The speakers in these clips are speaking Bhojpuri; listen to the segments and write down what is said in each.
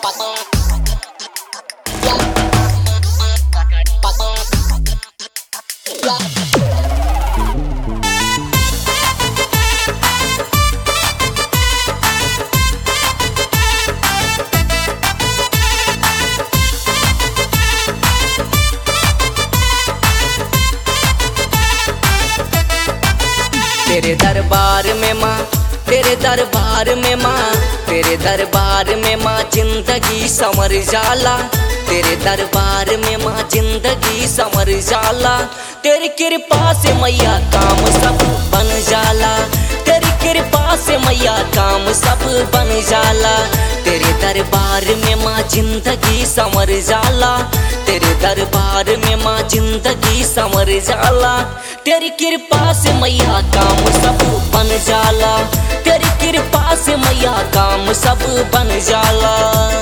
तेरे दरबार में माँ तेरे दरबार में माँ तेरे दरबार में माँ जिंदगी समर जाला तेरे दरबार में माँ जिंदगी समर जाला तेरी कृपा से मैया काम सब बन जाला तेरी कृपा से मैया काम सब बन जाला तेरे दरबार में माँ जिंदगी समर जाला तेरे दरबार में माँ जिंदगी समर जाला तेरी कृपा से मैया काम सब बन जाला तेरी कृपा से मैया काम सब बन जाला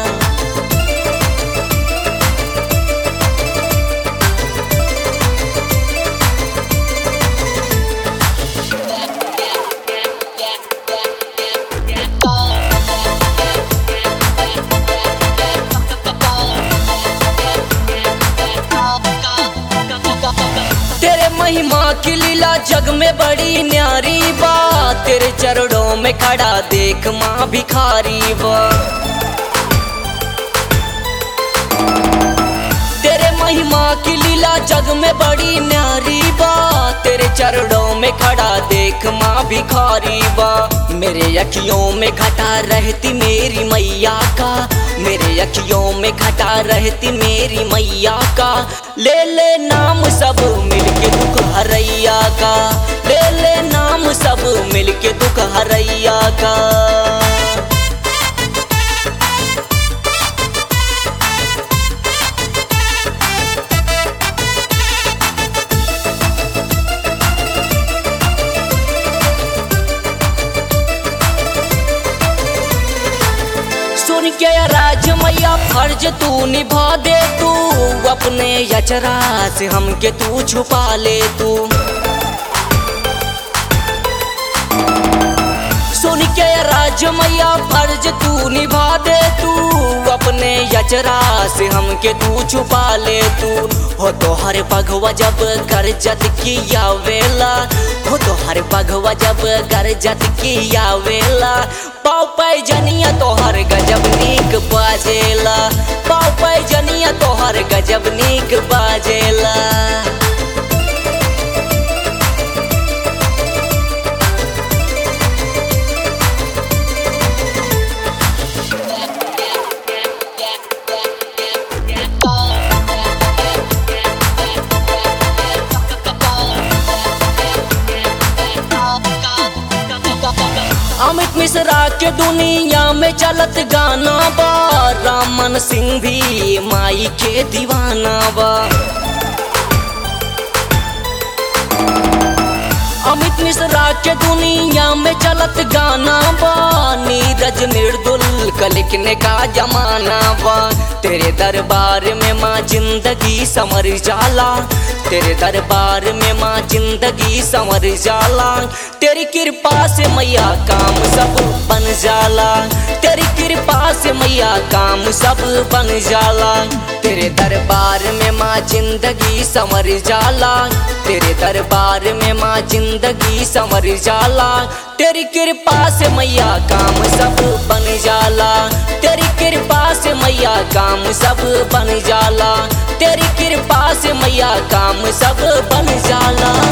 तेरे महिमा की लीला जग में बड़ी न्यारी बा तेरे चरणों में खड़ा देख माँ भिखारी बा तेरे महिमा की लीला जग में बड़ी न्यारी बा तेरे चरणों में खड़ा देख माँ भिखारी बा मेरे अखियों में घटा रहती मेरी मैया का मेरे अखियों में घटा रहती मेरी मैया का ले ले नाम सब मिलके दुख हरैया का ले ले नाम सब मिलके दुख हरैया का सुन के राज मैया फर्ज तू निभा दे तू अपने यचरा से हमके तू छुपा ले तू सुन के राज मैया फर्ज तू निभा दे तू अपने यचरा से हमके तू छुपा ले तू हो तो हर पगवा जब गरजत किया वेला हो तो हर पगवा जब गरजत किया वेला पाव पाई जनिया तोहर गजब नीक बाजेला पाव पाई जनिया तोहर गजब नीक बाजेला अमित मिश्रा के दुनिया में चलत गाना बा रामन सिंह भी माई के दीवाना बा अमित मिश्रा के दुनिया में चलत गाना बा नीरज निर्दुल का लिखने का जमाना बा तेरे दरबार में माँ जिंदगी समर जाला तेरे दरबार में माँ जिंदगी समर जाला तेरी कृपा से मैया काम सब बन जाला तेरी कृपा से मैया काम सब बन जाला तेरे दरबार में माँ जिंदगी समर जाला तेरे दरबार में माँ जिंदगी समर जाला तेरी कृपा से मैया काम सब बन जाला तेरी कृपा से मैया काम सब बन जाला तेरी कृपा से मैया काम सब बन जाला